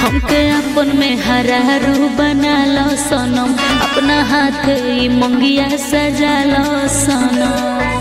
हमके अपन में हरारू बना लो सनम अपना हाथ ई मंगिया सजा लो सनम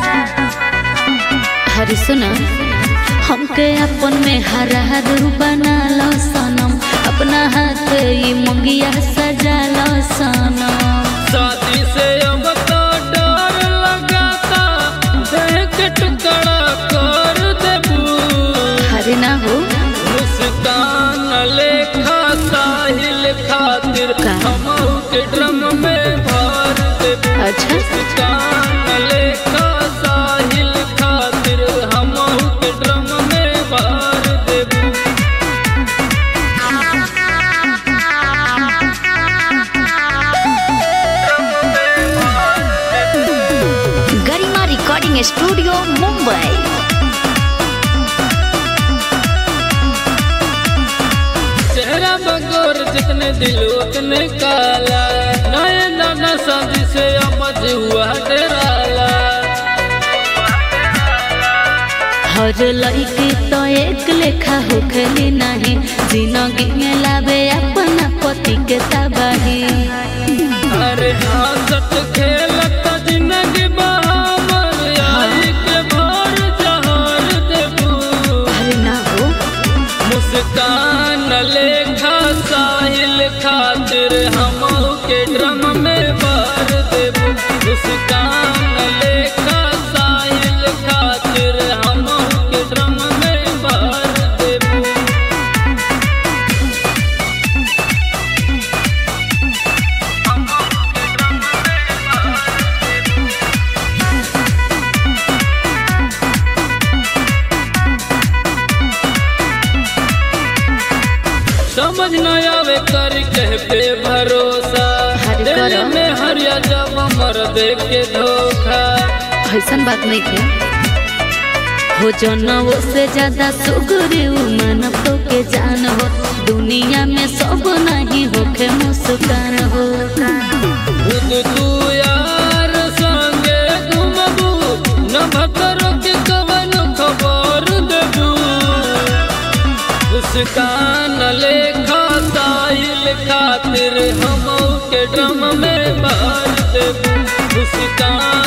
हरी सुना हमके अपन में हरारू बना लो सनम अपना हाथ ई मंगिया सजा लो सनम शादी से अब तो डर लगाता देख टुकड़ा कर देबू हरे ना हो मुस्कान लेखा साहिल खातिर का? हमहू के ड्रम में भर देबू अच्छा मुस्कान लेखा साहिल खातिर हमहू के ड्रम में भर देबू गरिमा रिकॉर्डिंग स्टूडियो मुंबई चेहरा बगोर जितने दिल उतने काला नए नाना शादी से अमज हुआ डराला हर लड़की तो एक लेखा होखली नहीं जिंदगी में लावे अपना पति के तबाही अरे हंसत खेलत जिंदगी बहामर आई के भर जहर देबू अरे ना हो मुस्कान लेखा साहिल खातिर हमहू के ड्रम में भर देबू मुस्कान लेखा साहिल खातिर हमहू के ड्रम में भर देबू समझ न आवे कर कह पे भरोसा हर दिल करो। में हरिया जब मर दे के धोखा ऐसन बात नहीं के हो जनवो से ज्यादा सुगुरी मानव तो के जान हो दुनिया में सब नहीं होखे मुस्कान हो खुद तू यार संगे घुमबू न भतर के कवन खबर देबू मुस्कान लेखा साहिल खातिर हमहू के ड्रम में भर देबू मुस्कान